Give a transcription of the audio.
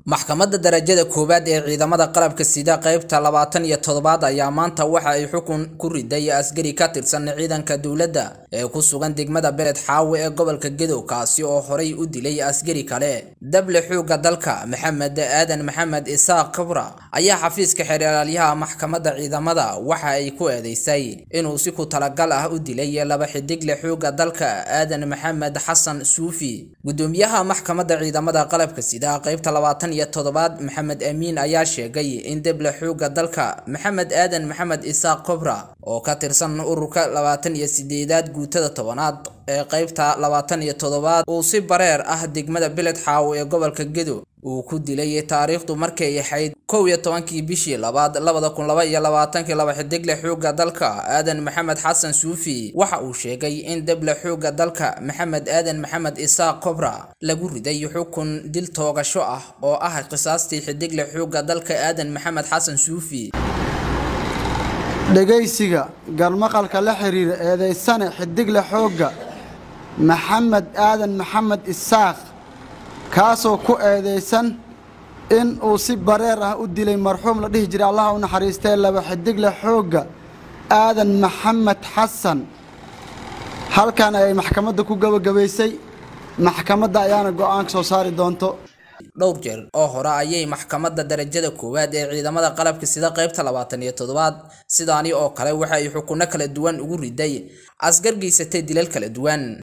maxkamadda darajada koowaad ee ciidamada qalabka sida qaybta labaatan iyo toddobaad ayaa maanta waxa ay xukun ku riday askari ka tirsan ciidanka dowladda ee ku sugan degmada bered xaawe ee gobolka gedow kaasi oo horay u dilay askari kale dable xoogga dalka maxamed aadan maxamed isaaq kabra ayaa xafiiska xeeralaalyaha maxkamadda ciidamada waxa ay ku eedeysay inuu si ku talagal ah u dilay laba xidigle xoogga dalka aadan maxamed xasan suufi gudoomiyaha maxkamadda ciidamada qalabka sida qaybta labaatan iyo toddobaad maxamed amiin ayaa sheegay in deble xoogga dalka maxamed aadan maxamed isaaq kobra oo ka tirsan ururka labaatan iyo sideedaad guutada tobanaad ee qaybta labaatan iyo toddobaad uu si bareer ah degmada beled xaawo ee gobolka gedo uu ku dilay taariikhdu markay ahayd kow iyo tobankii bishii labaad labada kun laba iyo labaatankii laba xidigle xoogga dalka aadan maxamed xasan suufi waxa uu sheegay in deble xoogga dalka maxamed aadan maxamed isaaq kobra lagu riday xukun dil toogasho ah oo ah qisaastii xidigle xoogga dalka aadan maxamed xasan suufi dhegaysiga garmaqalka la xiriira eedaysane xidigle xoogga maxamed aadan maxamed isaaq kaasoo ku eedaysan in uu si bareer ah u dilay marxuum la dhihi jiray allaha u naxariistee laba xidigle xoogga aadan maxamed xasan halkan ayay maxkamadda ku gabagabaysay maxkamadda ayaana go-aan soo saari doonto dhowr jeer oo hore ayay maxkamadda darajada koowaad ee ciidamada qalabka sida qaybta labaatan iyo toddobaad sidaani oo kale waxa ay xukunno kala duwan ugu riday asgar geysatay dilal kala duwan